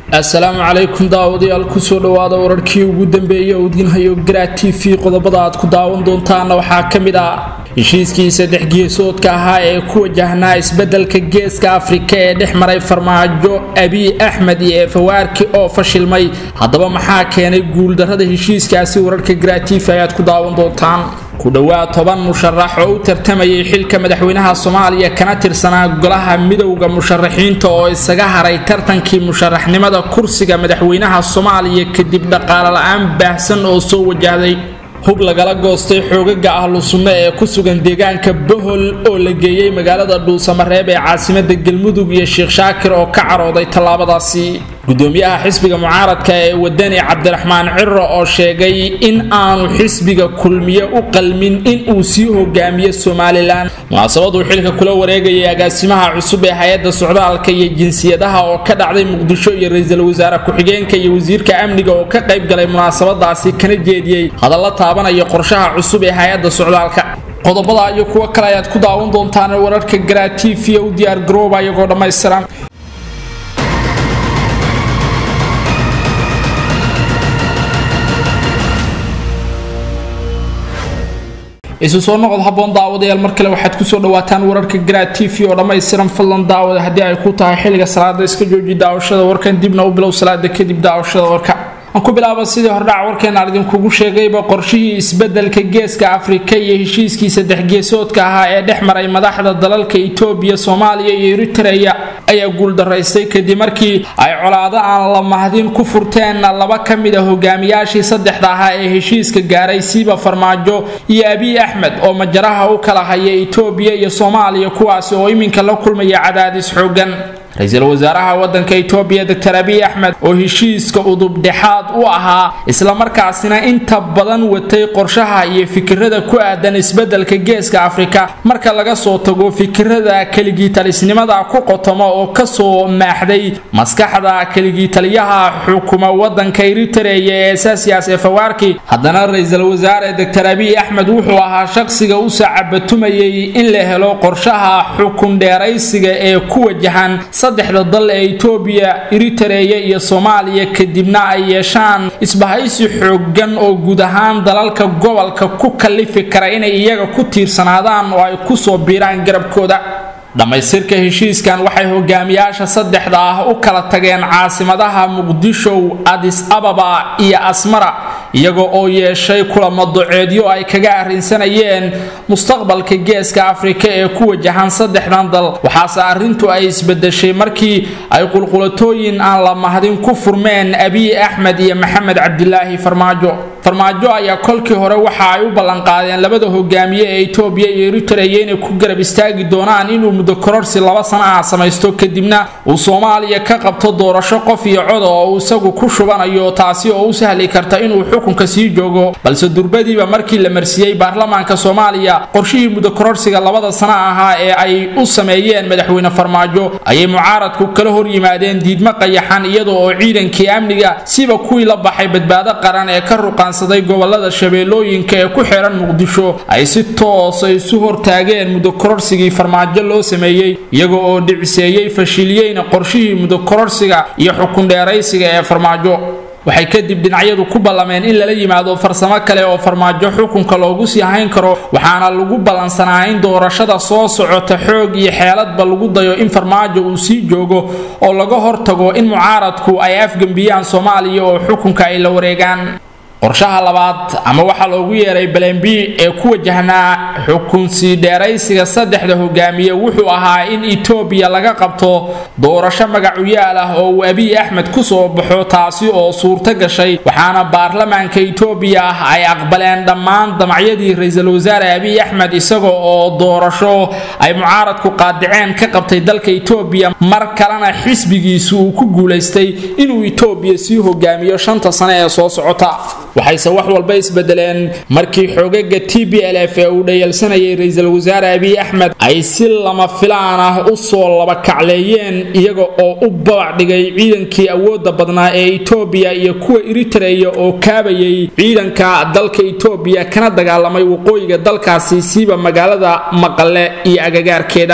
assalaamu calaykum daawadayaal kusoo dhowaada wararkii ugu dambeeyey oo idinhayo garaa t v qodobada aad ku daawan doontaana waxaa ka mid ah heshiiskii saddex geesoodka ahaa ee ku wajahnaa isbeddelka geeska afrika ee dhex maray farmaajo abiy axmed iyo eefawaarki oo fashilmay haddaba maxaa keenay guuldarrada heshiiskaasi wararka garaa t v ayaad ku daawan doontaan ku dhowaad toban musharax oo u tartamayay xilka madaxweynaha soomaaliya kana tirsanaa golaha midowda musharaxiinta oo isaga haray tartankii musharaxnimada kursiga madaxweynaha soomaaliya kadib dhaqaale la-aan baahsan oo soo wajahday hub lagala goostay xoogaga ahlu sunno ee ku sugan deegaanka bohol oo la geeyey magaalada dhuusamareeb ee caasimada galmudug iyo sheekh shaakir oo ka carooday tallaabadaasi gudoomiyaha xisbiga mucaaradka ee wadani cabdiraxmaan ciro oo sheegay in aanu xisbiga kulmiye u qalmin in uu sii hogaamiyo somalilan munaasabaduu xilka kula wareegayay agaasimaha cusub ee hay-adda socdaalka iyo jinsiyadaha oo ka dhacday muqdisho iyo ra-iisul wasaare ku-xigeenka iyo wasiirka amniga oo ka qayb galay munaasabadaasi kana jeediyey hadalla taabanaya qorshaha cusub ee hay-adda socdaalka qodobada iyo kuwo kale ayaad ku daawan doontaan wararka garaa t v u diyaar garooba iyagoo dhammaystiran isu soo noqod haboon daawadayaal mar kale waxaad kusoo dhawaataan wararka garaa t v oo dhammaystiran fadlan daawada haddii ay ku tahay xilliga salaada iska jooji daawashada warkan dibna u bilow salaada kadib daawashada warka aan ku bilaaba sidii hordhac warkeena aan idinkugu sheegayba qorshihii isbeddelka geeska afrika iyo heshiiskii saddex geesoodka ahaa ee dhex maray madaxda dalalka itoobiya soomaaliya iyo eritreya ayaa guuldaraystay kadib markii ay colaado aan la mahdin ku furteen laba ka mid a hogaamiyaashii saddexda ahaa ee heshiiska gaaray siiba farmaajo iyo abiy axmed oo majaraha u kala haya itoobiya iyo soomaaliya kuwaasi oo iminka la kulmaya cadaadis xoogan ra-iisul wasaaraha wadanka itoobiya doctor abiy axmed oo heshiiska udubdhexaad u ahaa islamarkaasina inta badan watay qorshaha iyo fikirada ku aadan isbeddelka geeska afrika marka laga soo tago fikirada keligiitalisnimada ku qotomo oo kasoo maaxday maskaxda keligiitaliyaha xukuma wadanka eritreya ee saasiyaas ee fawaarki haddana ra-iisul wasaare doctor abiy axmed wuxuu ahaa shaqsiga u sacabatumayay in la helo qorshaha xukun dheeraysiga ee ku wajahan saddexda dal ee itoobiya eritreya iyo soomaaliya kadibna ay yeeshaan isbahaysi xoogan oo guud ahaan dalalka gobolka ku kallifi kara inay iyaga ku tiirsanaadaan oo ay kusoo biiraan garabkooda dhammaystirka heshiiskan waxay hogaamiyaasha saddexda ah u kala tageen caasimadaha muqdisho adis ababa iyo asmara iyaga oo yeeshay kulamo doceedyo ay kaga arrinsanayeen mustaqbalka geeska afrika ee ku wajahan saddexdan dal waxaase arrintu ay isbedeshay markii ay qulqulatooyin aan la mahdin ku furmeen abiy axmed iyo maxamed cabdilaahi farmaajo farmaajo ayaa kolkii hore waxa ay u ballanqaadeen labada hogaamiye ee itoobiya iyo eritreya inay ku garab istaagi doonaan inuu muddo kororsi laba sano ah samaysto kadibna uu soomaaliya ka qabto doorasho qof iyo coda oo uu isagu ku shubanayo taasi oo u sahli karta inuu xukunka sii joogo balse durbadiiba markii la marsiiyey baarlamaanka soomaaliya qorshihii muddo kororsiga labada sano ahaa ee ay u sameeyeen madaxweyne farmaajo ayay mucaaradku kala hor yimaadeen diidmo qayaxan iyada oo ciidankii amniga siba kuwii la baxay badbaado qaran ee ka ruqaansaday gobolada shabeellooyinka ee ku xiran muqdisho ay si toosa isu hortaageen muddo kororsigii farmaajo loo sameeyey iyaga oo dhiciseeyey fashiliyeyna qorshihii muddo kororsiga iyo xukun dheeraysiga ee farmaajo waxay kadib dhinacyadu ku ballameen in lala yimaado farsamo kale oo farmaajo xukunka loogu sii hayn karo waxaana lagu ballansanaa in doorashada soo socota xoog iyo xeeladba lagu dayo in farmaajo uu sii joogo oo laga hortago in mucaaradku ay afgembiyaan soomaaliya oo xukunka ay la wareegaan qorshaha labaad ama waxaa loogu yeeray balembi ee ku wajahnaa xukunsii dheeraysiga saddexda hogaamiye wuxuu ahaa in itoobiya laga qabto doorasho magacuyaal ah oo uu abiy axmed kusoo baxo taasi oo suurto gashay waxaana baarlamaanka itoobiya ah ay aqbaleen dhammaan damacyadii ra-iisul wasaare abiy axmed isaga oo doorasho ay mucaaradku qaadiceen ka qabtay dalka itoobiya mar kalena xisbigiisu uu ku guulaystay inuu itoobiya sii hogaamiyo shanta sane ee soo socota waxayse wax walba isbedeleen markii xoogaga t b l f ee uu dhayalsanayay ra-iisul wasaare abiy axmed ay si lama filaan ah u soo labakacleeyeen iyaga oo u babac dhigay ciidankii awoodda badnaa ee itoobiya iyo kuwa eritreya oo kaabayay ciidanka dalka itoobiya kana dagaalamay waqooyiga dalkaasi siiba magaalada maqale iyo agagaarkeeda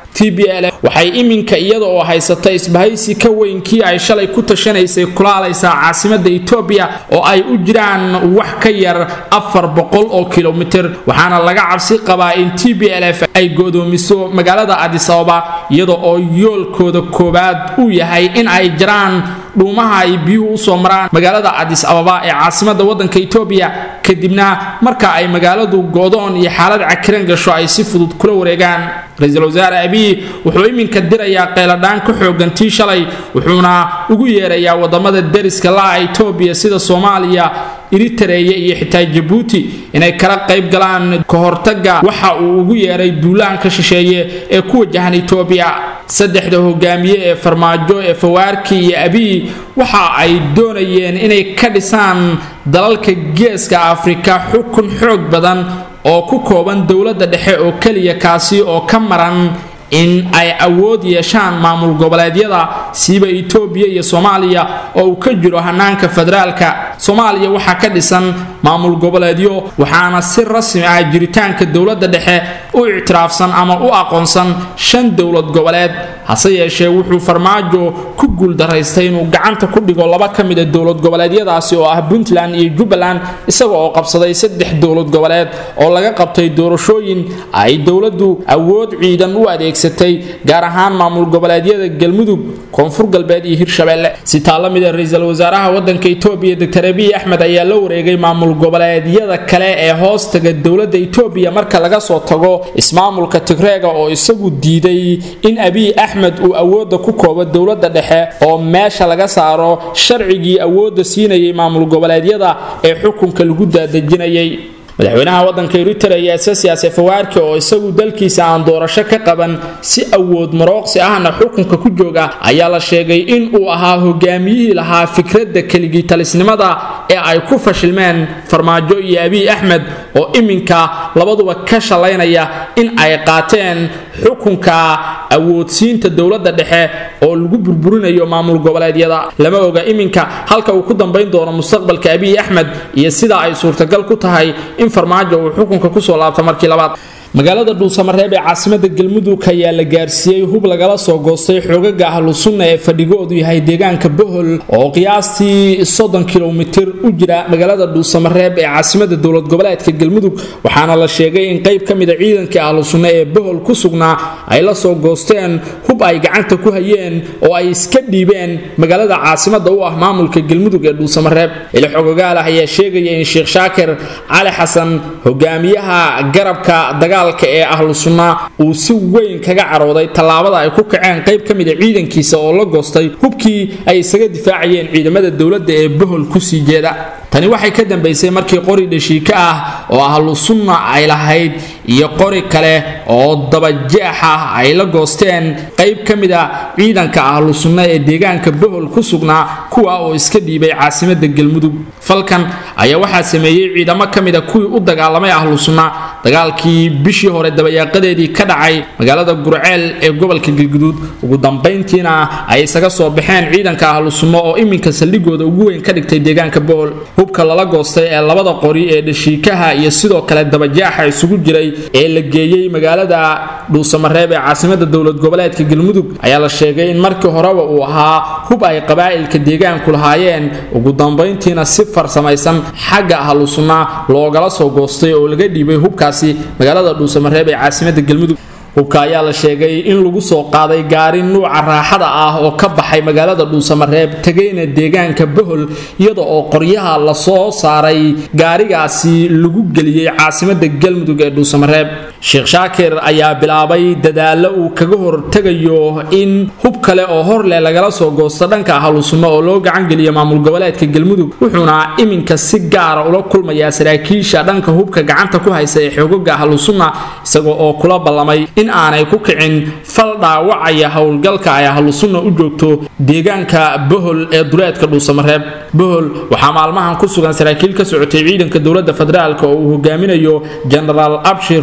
t b l waxay iminka iyada oo haysata isbahaysi ka weyn kii ay shalay ku tashanaysay kulaalaysaa caasimada etoobiya oo ay u jiraan wax ka yar afar boqol oo kilomitir waxaana laga cabsi qabaa in t b l f ay godoomiso magaalada adis ababa iyada oo yoolkooda koowaad uu yahay in ay jiraan dhuumaha ay biyuhu usoo maraan magaalada adis ababa ee caasimada wadanka etoobiya kadibna marka ay magaaladu go'doon iyo xaalad cakiran gasho ay si fudud kula wareegaan ra-iisul wasaare abiy wuxuu iminka dirayaa qeyladhaan ka xoogan tii shalay wuxuuna ugu yeerayaa wadamada deriska la'a etoobiya sida soomaaliya eritareya iyo xitaa jabuuti inay kala qayb galaan ka hortaga waxa uu ugu yeeray duulaanka shisheeye ee ku wajahan etoobiya saddexda hogaamiye ee farmaajo ee fawaarki iyo abiy waxa ay doonayeen inay ka dhisaan dalalka geeska afrika xukun xoog badan oo ku kooban dowladda dhexe oo keliya kaasi oo ka maran in ay awood yeeshaan maamul goboleedyada siiba etoobiya iyo soomaaliya oo uu ka jiro hanaanka federaalka soomaaliya waxaa ka dhisan maamul goboleedyo waxaana si rasmi ah jiritaanka dowladda dhexe u ictiraafsan ama u aqoonsan shan dowlad goboleed hase yeeshee wuxuu farmaajo ku guuldaraystay inuu gacanta ku dhigo laba ka mida dowlad goboleedyadaasi oo ah puntland iyo jubbaland isaga oo qabsaday saddex dowlad goboleed oo laga qabtay doorashooyin ay dowladdu awood ciidan u adeegsatay gaar ahaan maamul goboleedyada galmudug koonfur galbeed iyo hirshabelle si taa la mida ra-iisul wasaaraha wadanka etoobiya doctor abiy axmed ayaa la wareegay maamul goboleedyada kale ee hoostaga dowladda etoobiya marka laga soo tago ismaamulka tigreega oo isagu diiday in abiy axmed uu awoodda ku koobo dowladda dhexe oo meesha laga saaro sharcigii awoodda siinayay maamul goboleedyada ee xukunka lagu daadejinayay madaxweynaha wadanka eritrea sasias fawaarki oo isagu dalkiisa aan doorasho ka qaban si awood marooqsi ahna xukunka ku jooga ayaa la sheegay in uu ahaa hogaamiyihii lahaa fikradda keligii talisnimada ee ay ku fashilmeen farmaajo iyo abiy axmed oo iminka labaduba ka shalaynaya in ay qaateen xukunka awoodsiinta dowladda dhexe oo lagu burburinayo maamul goboleedyada lama oga iminka halka uu ku dambayn doono mustaqbalka abiy axmed iyo sida ay suurtagal ku tahay in farmaajo uu xukunka kusoo laabto markii labaad magaalada dhuusamareeb ee caasimada galmudug ayaa la gaarsiiyey hub lagala soo goostay xoogaga ahlu sunna ee fadhigoodu yahay deegaanka bohol oo qiyaastii soddon kilomitir u jira magaalada dhuusamareeb ee caasimada dowlad goboleedka galmudug waxaana la sheegay in qayb ka mida ciidankii ahlu sunna ee bohol ku sugnaa ay la soo goosteen hub ay gacanta ku hayeen oo ay iska dhiibeen magaalada caasimada u ah maamulka galmudug ee dhuusamareeb ili xogogaal ah ayaa sheegaya in sheekh shaakir cali xasan hogaamiyaha garabka dagaa ee ahlu sunna uu si weyn kaga carooday tallaabada ay ku kaceen qayb ka mida ciidankiisa oo la goostay hubkii ay isaga difaacayeen ciidamada dowladda ee bohol kusii jeeda tani waxay ka dambaysay markii qori dhashiika ah oo ahlu sunna ay lahayd iyo qori kale oo dabajeex ah ay la goosteen qayb ka mid a ciidanka ahlu sunna ee deegaanka bohol ku sugnaa kuwa oo iska dhiibay caasimada galmudug falkan ayaa waxaa sameeyey ciidamo ka mida kuwii u dagaalamay ahlu sunna dagaalkii bishii hore dabayaaqadeedii ka dhacay magaalada gurceel ee gobolka galguduud ugu dambayntiina ay isaga soo baxeen ciidanka ahlu sunno oo iminka saldhigooda ugu weyn ka dhigtay deegaanka bohol hubka lala goostay ee labada qori ee dhashiikaha iyo sidoo kale dabajaaxa isugu jiray ee la geeyey magaalada dhuusamareeb ee caasimada dowlad goboleedka galmudug ayaa la sheegay in markii horeba uu ahaa hub ay qabaa'ilka deegaanku lahaayeen ugu dambayntiina si farsamaysan xagga ahlu sunna loogala soo goostay oo laga dhiibay hubkaasi magaalada dhuusamareeb ee caasimada galmudug hubka ayaa la sheegay in lagu soo qaaday gaari nuuca raaxada ah oo ka baxay magaalada dhuusamareeb tegayna deegaanka bohol iyada oo qoryaha lasoo saaray gaarigaasi lagu geliyey caasimada galmudug ee dhuusamareeb sheekh shaakir ayaa bilaabay dadaalo uu kaga hortegayo in hub kale oo hor leh lagala soo goosto dhanka ahlu sunno oo loo gacangeliyo maamul goboleedka galmudug wuxuuna iminka si gaara ula kulmayaa saraakiisha dhanka hubka gacanta ku haysa ee xoogaga ahlu sunna isagoo oo kula ballamay in aanay ku kicin fal dhaawacaya howlgalka ay ahlu sunna u joogto deegaanka bohol ee duleedka dhuusamareeb bohol waxaa maalmahan ku sugan saraakiil ka socotay ciidanka dowladda federaalk oo uu hogaaminayo genaraal abshir nuur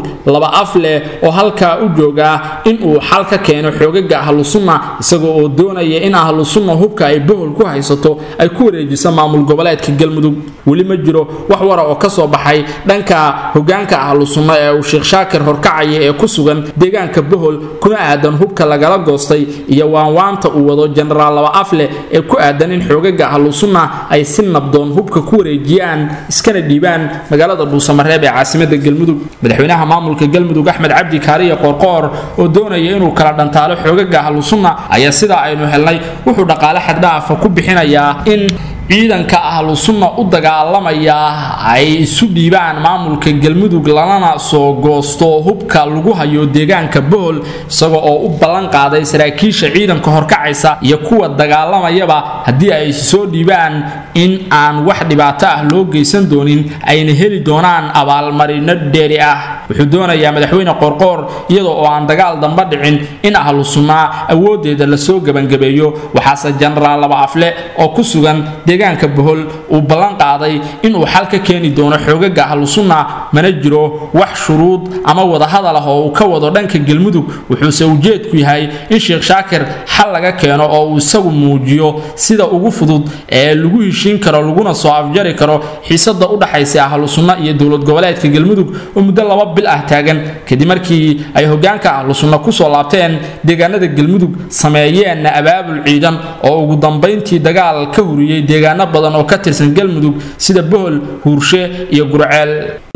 laba af leh oo halkaa u jooga in uu xal ka keeno xoogaga ahlu sunna isaga oo doonaya in ahlu sunna hubka ay bohol ku haysato ay ku wareejiso maamul goboleedka galmudug weli ma jiro wax wara oo ka soo baxay dhanka hogaanka ahlu sunna ee uu sheekh shaakir horkacaya ee ku sugan deegaanka bohol kuna aadan hubka lagala goostay iyo waanwaanta uu wado jenaraal laba afleh ee ku aadan in xoogaga ahlu sunna ay si nabdoon hubka ku wareejiyaan iskana dhiibaan magaalada dhuusamareeb ee caasimada galmudug madaxweynaha maamulka galmudug axmed cabdi kaariya qoorqoor oo doonaya inuu kala dhantaalo xoogaga ahlu sunna ayaa sidaa aynu helnay wuxuu dhaqaale xaddhaafa ku bixinayaa in ciidanka ahlu sunna u dagaalamaya ay isu dhiibaan maamulka galmudug lanana soo goosto hubka lagu hayo deegaanka bohol isaga oo u ballan qaaday saraakiisha ciidanka horkacaysa iyo kuwa dagaalamayaba haddii ay soo dhiibaan in aan wax dhibaato ah loo geysan doonin ayna heli doonaan abaalmarino dheeri ah wuxuu doonayaa madaxweyne qorqoor iyadoo oo aan dagaal damba dhicin in ahlu sunnaa awoodeeda lasoo gebangabeeyo waxaase jenaraal laba afle oo ku sugan deegaanka bohol uu ballan qaaday inuu xal ka keeni doono xoogaga ahlu sunna mana jiro wax shuruud ama wadahadal ah oo uu ka wado dhanka galmudug wuxuuse ujeedku yahay in sheekh shaakir xal laga keeno oo uu isagu muujiyo sida ugu fudud ee lagu heshiin karo laguna soo afjari karo xiisada u dhaxaysa ahlu sunna iyo dowlad goboleedka galmudug oo muddo laba bil ah taagan kadib markii ay hogaanka ahlu sunna kusoo laabteen deegaanada galmudug sameeyeenna abaabul ciidan oo ugu dambayntii dagaal ka huriyey deegaano badan oo ka tirsan galmudug sida bohol huurshe iyo gurceel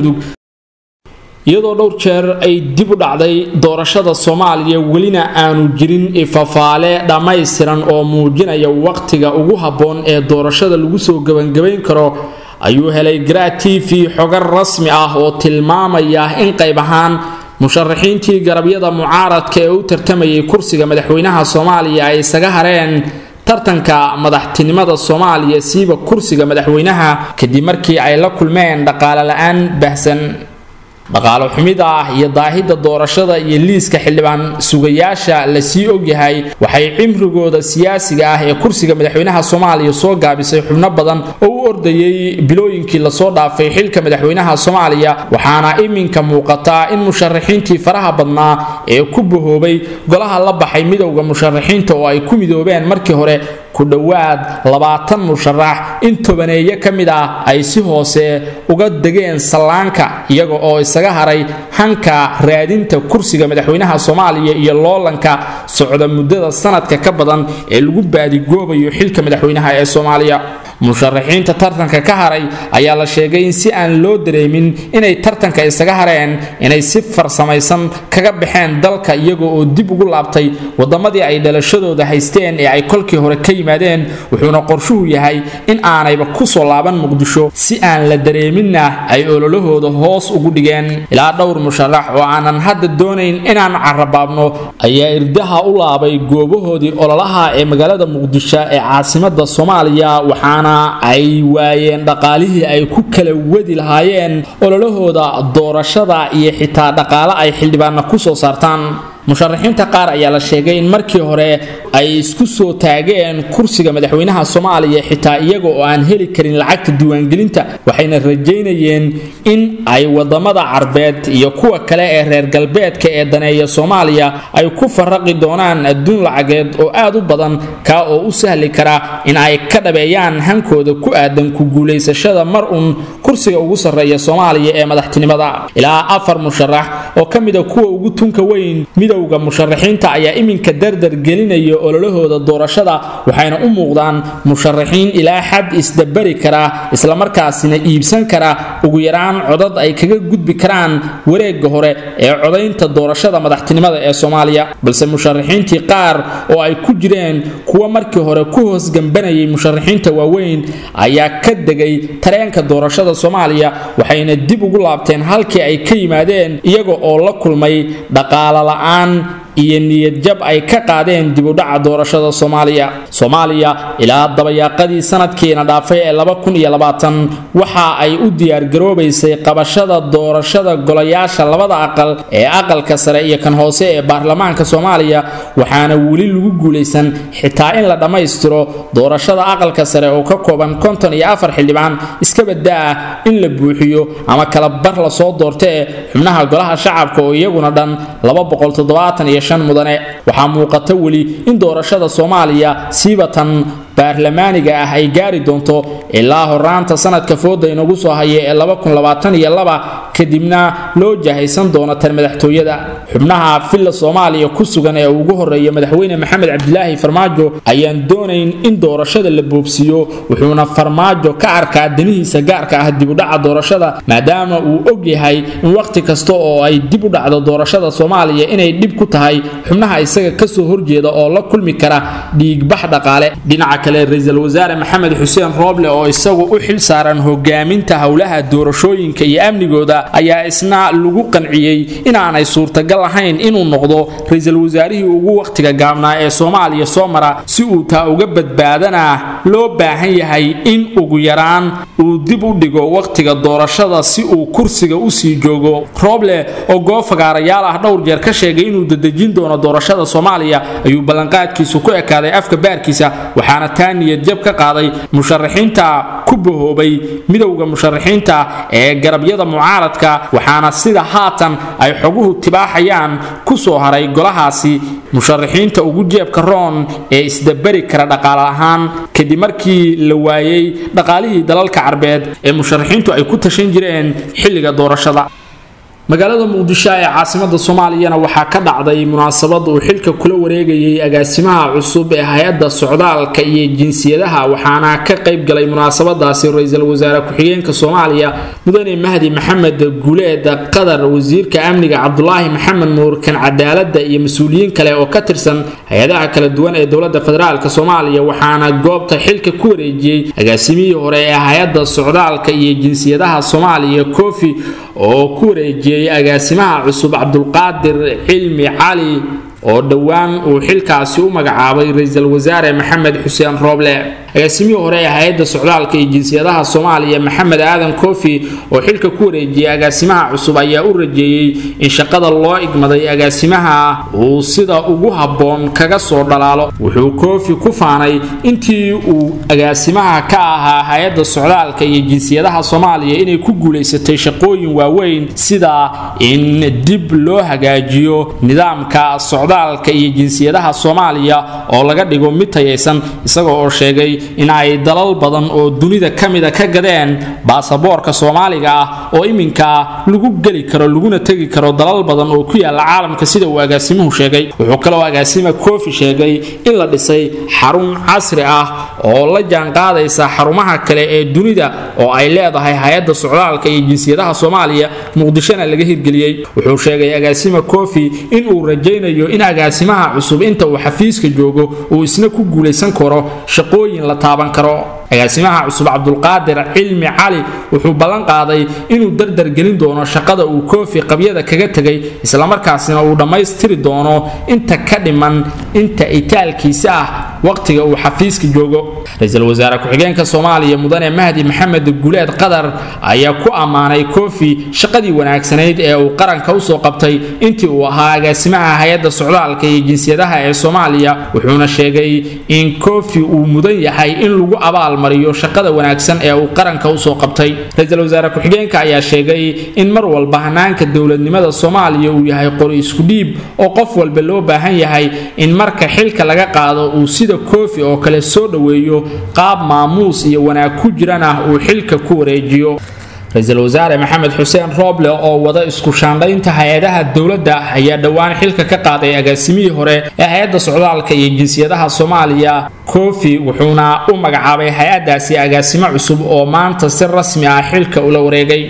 iyadoo dhowr jeer ay dib u dhacday doorashada soomaaliya welina aanu jirin ifafaale dhammaystiran oo muujinaya waqtiga ugu habboon ee doorashada lagu soo gebangabayn karo ayuu helay garaa t v xogar rasmi ah oo tilmaamaya in qayb ahaan musharaxiintii garabyada mucaaradka ee u tartamayay kursiga madaxweynaha soomaaliya ay isaga hareen tartanka madaxtinimada soomaaliya siiba kursiga madaxweynaha kadib markii ay la kulmeen dhaqaale la-aan bahsan dhaqaalo xumida ah iyo daahida doorashada iyo liiska xildhibaan sugayaasha lasii ogyahay waxay cimrigooda siyaasiga ah ee kursiga madaxweynaha soomaaliya soo gaabisay xubno badan oo u ordayay bilooyinkii lasoo dhaafay xilka madaxweynaha soomaaliya waxaana iminka muuqataa in musharaxiintii faraha badnaa ee ku bahoobay golaha la baxay midowda musharaxiinta oo ay ku midoobeen markii hore ku dhowaad labaatan musharax in tobaneeyo ka mid ah ay si hoose uga degeen sallaanka iyaga oo isaga haray hanka raadinta kursiga madaxweynaha soomaaliya iyo loolanka socda muddada sanadka ka badan ee lagu baadigoobayo xilka madaxweynaha ee soomaaliya musharaxiinta tartanka ka haray ayaa la sheegay in si aan loo dareemin inay tartanka isaga hareen inay si farsamaysan kaga baxeen dalka iyaga oo dib ugu laabtay wadamadii ay dhalashadooda haysteen ee ay kolkii hore ka yimaadeen wuxuuna qorshuhu yahay in aanayba kusoo laaban muqdisho si aan la dareeminna ay ololahooda hoos ugu dhigeen ilaa dhowr musharax oo aanan hadda doonayn inaan carabaabno ayaa irdaha u laabay goobahoodii ololaha ee magaalada muqdisho ee caasimada soomaaliya waxaana ay waayeen dhaqaalihii ay ku kala wadi lahaayeen ololahooda doorashada iyo xitaa dhaqaale ay xildhibaanna ku soo saartaan musharaxiinta qaar ayaa la sheegay in markii hore ay isku soo taageen kursiga madaxweynaha soomaaliya xitaa iyaga oo aan heli karin lacagta diiwaangelinta waxayna rajaynayeen in ay wadamada carbeed iyo kuwa kale ee reer galbeedka ee daneeya soomaaliya ay ku faraqi doonaan adduun lacageed oo aad u badan kaa oo u sahli kara in ay ka dhabeeyaan hankooda ku aadan ku guulaysashada mar uun kursiga ugu sarreeya soomaaliya ee madaxtinimada ilaa afar musharax oo ka mida kuwa ugu tunka weyn midowda musharaxiinta ayaa iminka dardar gelinaya ololahooda doorashada waxayna u muuqdaan musharaxiin ilaa xad isdabari kara islamarkaasina iibsan kara ugu yaraan codad ay kaga gudbi karaan wareega hore ee codaynta doorashada madaxtinimada ee soomaaliya balse musharaxiintii qaar oo ay ku jireen kuwa markii hore ku hoos gambanayay musharaxiinta waaweyn ayaa ka degay tareenka doorashada soomaaliya waxayna dib ugu laabteen halkii ay ka yimaadeen iyaga oo la kulmay dhaqaalo la-aan iyo niyadjab ay ka qaadeen dibudhaca doorashada soomaaliya soomaaliya ilaa dabayaaqadii sanadkiina dhaafay ee waxa ay u diyaargaroobaysay qabashada doorashada golayaasha labada aqal ee aqalka sare iyo kan hoose ee baarlamaanka soomaaliya waxaana weli lagu guulaysan xitaa in la dhammaystiro doorashada aqalka sare oo ka kooban konton iyo afar xildhibaan iska badaa in la buuxiyo ama kala bar lasoo doortee xubnaha golaha shacabka oo iyaguna dhan mudane waxaa muuqata weli in doorashada soomaaliya siibatan baarlamaaniga ah ay gaari doonto ilaa horaanta sanadka fooda inagu soo haya ee kadibna loo jahaysan doono tan madaxtooyada xubnaha villa soomaaliya ku sugan ee ugu horeeya madaxweyne maxamed cabdilaahi farmaajo ayaan doonayn in doorashada la boobsiiyo wuxuuna farmaajo ka arkaa danihiisa gaarka ah dibudhaca doorashada maadaama uu og yahay in wakhti kasta oo ay dib u dhacdo doorashada soomaaliya inay dhib ku tahay xubnaha isaga kasoo horjeeda oo la kulmi kara dhiigbax dhaqaale dhinaca kale ra-iisul wasaare maxamed xuseen rooble oo isagu u xil saaran hogaaminta howlaha doorashooyinka iyo amnigooda ayaa isna lagu qanciyey inaanay suurtagal ahayn inuu noqdo ra-iisul wasaarihii ugu wakhtiga gaabnaa ee soomaaliya soo mara si uu taa uga badbaadana loo baahan yahay in ugu yaraan uu dib u dhigo wakhtiga doorashada si uu kursiga usii joogo rooble oo goofagaarayaal ah dhowr jeer ka sheegay inuu dadejin doono doorashada soomaaliya ayuu ballanqaadkiisu ku ekaaday afka baarkiisa waxaana taa niyadjab ka qaaday musharaxiinta ku bahoobay midowda musharaxiinta ee garabyada mucaaradka waxaana sida haatan ay xoguhu tibaaxayaan ku soo haray golahaasi musharaxiinta ugu jeebka roon ee isdabari kara dhaqaale ahaan kadib markii la waayey dhaqaalihii dalalka carbeed ee musharaxiintu ay ku tashan jireen xilliga doorashada magaalada muqdisho ee caasimada soomaaliyana waxaa ka dhacday munaasabad uu xilka kula wareegayay agaasimaha cusub ee hay-adda socdaalka iyo jinsiyadaha waxaana ka qayb galay munaasabadaasi ra-iisul wasaare ku-xigeenka soomaaliya mudane mahdi maxamed guuleed qadar wasiirka amniga cabdulaahi maxamed nuurkan cadaalada iyo mas-uuliyiin kale oo ka tirsan hay-adaha kala duwan ee dowlada federaalk soomaaliya waxaana goobta xilka ku wareejiyey agaasimihii hore ee hay-adda socdaalka iyo jinsiyadaha soomaaliya kofi oo ku wareejiyey agaasimaha cusub cabdulqaadir cilmi cali oo dhowaan uu xilkaasi u magacaabay ra-iisul wasaare maxamed xuseen rooble agaasimihii hore ee hay-adda socdaalka iyo jinsiyadaha soomaaliya maxamed aadan kofi oo xilka ku wareejiyey agaasimaha cusub ayaa u rajeeyey in shaqada loo igmaday agaasimaha uu sida ugu habboon kaga soo dhalaalo wuxuu kofi ku faanay intii uu agaasimaha ka ahaa hay-adda socdaalka iyo jinsiyadaha soomaaliya inay ku guulaysatay shaqooyin waaweyn sida in dib loo hagaajiyo nidaamka socdaalka iyo jinsiyadaha soomaaliya oo laga dhigo mid tayaysan isaga oo sheegay in ay dalal badan oo dunida ka mida ka gadeen baasaboorka soomaaliga ah oo iminka lagu geli karo laguna tegi karo dalal badan oo ku yaala caalamka sida uu agaasimuhu sheegay wuxuu kaloo agaasima kofi sheegay in la dhisay xarun casri ah oo la jaanqaadaysa xarumaha kale ee dunida oo ay leedahay hay-adda socdaalka iyo jinsiyadaha soomaaliya muqdishona laga hirgeliyey wuxuu sheegay agaasima kofi inuu rajaynayo in agaasimaha cusub inta uu xafiiska joogo uu isna ku guulaysan karo shaqooyin la taaban karo agaasimaha cusub cabdulqaadir cilmi cali wuxuu ballan qaaday inuu dardargelin doono shaqada uu koofi qabyada kaga tegay islamarkaasina uu dhammaystiri doono inta ka dhiman inta itaalkiisa ah waqtiga uu xafiiska joogo ra-iisul wasaare ku-xigeenka soomaaliya mudane mahdi maxamed guleed qadar ayaa ku ammaanay koofi shaqadii wanaagsanayd ee uu qaranka usoo qabtay intii uu ahaa agaasimaha hay-adda socdaalka iyo jinsiyadaha ee soomaaliya wuxuuna sheegay in koofi uu mudan yahay in lagu abaal mariyo shaqada wanaagsan ee uu qaranka usoo qabtay ra-iisul wasaare ku-xigeenka ayaa sheegay in mar walba hanaanka dowladnimada soomaaliya uu yahay qori isku dhiib oo qof walba loo baahan yahay in marka xilka laga qaado uu sida koofi oo kale soo dhoweeyo qaab maamuus iyo wanaag ku jiran ah uu xilka ku wareejiyo ra-iisul wasaare maxamed xuseen rooble oo wada isku shaandhaynta hay-adaha dowladda ayaa dhowaan xilka ka qaaday agaasimihii hore ee hay-adda socdaalka iyo jinsiyadaha soomaaliya kofi wuxuuna u magacaabay hay-addaasi agaasimo cusub oo maanta si rasmi ah xilka ula wareegay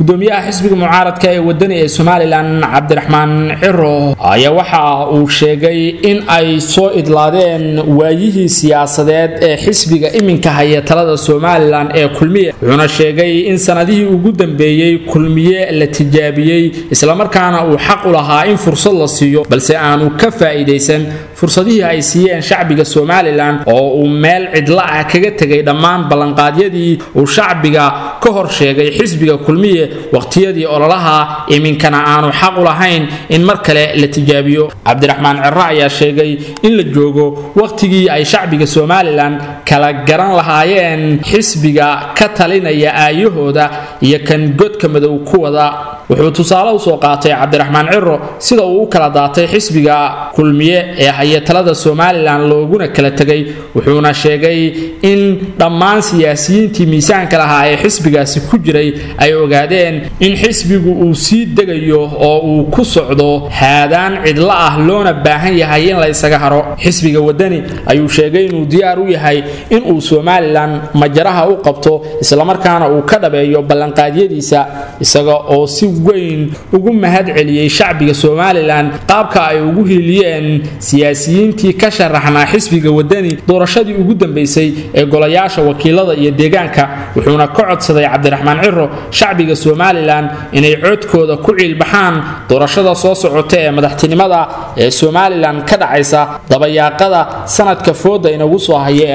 gudoomiyaha xisbiga mucaaradka ee wadani ee somalilan cabdiraxmaan ciro ayaa waxa uu sheegay in ay soo idlaadeen waayihii siyaasadeed ee xisbiga iminka haya talada somalilan ee kulmiye wuxuuna sheegay in sanadihii ugu dambeeyey kulmiye la tijaabiyey islamarkaana uu xaq u lahaa in fursad la siiyo balse aanu ka faa'iidaysan fursadihii ay siiyeen shacbiga somalilan oo uu meel cidla ah kaga tegay dhammaan ballanqaadyadii uu shacbiga ka hor sheegay xisbiga kulmiye waqhtiyadii ololaha iminkana aanu xaq u lahayn in mar kale la tijaabiyo cabdiraxmaan ciro ayaa sheegay in la joogo wakhtigii ay shacbiga somalilan kala garan lahaayeen xisbiga ka talinaya aayahooda iyo kan godka madow ku wada wuxuu tusaale usoo qaatay cabdiraxmaan ciro sida uu u kala daatay xisbiga kulmiye ee haya talada somalilan looguna kala tegay wuxuuna sheegay in dhammaan siyaasiyiintii miisaanka lahaa ee xisbigaasi ku jiray ay ogaadeen in xisbigu uu sii degayo oo uu ku socdo haadaan cidlo ah loona baahan yahay in la ysaga haro xisbiga wadani ayuu sheegay inuu diyaar u yahay inuu somalilan majaraha u qabto islamarkaana uu ka dhabeeyo ballanqaadyadiisa isaga oo si weyn ugu mahad celiyey shacbiga somalilan qaabka ay ugu hiiliyeen siyaasiyiintii ka sharaxnaa xisbiga wadani doorashadii ugu dambeysay ee golayaasha wakiilada iyo deegaanka wuxuuna ka codsaday cabdiraxmaan ciro shacbiga somalilan inay codkooda ku ciilbaxaan doorashada soo socota ee madaxtinimada ee somalilan ka dhacaysa dabayaaqada sanadka fooda inagu soo haya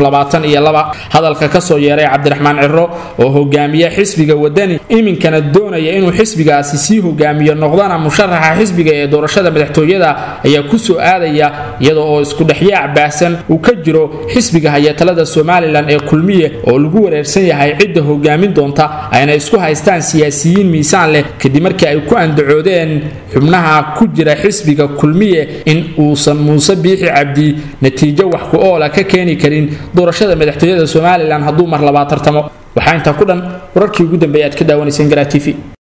ee hadalka kasoo yeeray cabdiraxmaan ciro oo hogaamiya xisbiga wadani iminkana doonaya inuu xisbigaasi sii hogaamiyo noqdana musharaxa xisbiga ee doorashada madaxtooyada ayaa kusoo aadaya iyada oo iskudhexyaac baahsan uu ka jiro xisbiga haya talada somalilan ee kulmiye oo lagu wareersan yahay cidda hogaamin doonta ayna isku haystaan siyaasiyiin miisaan leh kadib markii ay ku andacoodeen xubnaha ku jira xisbiga kulmiye in uusan muuse biixi cabdi natiijo wax ku oola ka keeni karin doorashada madaxtooyada somalilan hadduu mar labaa tartamo waxaa intaa ku dhan wararkii ugu dambeeya aad ka daawanayseen garaa t v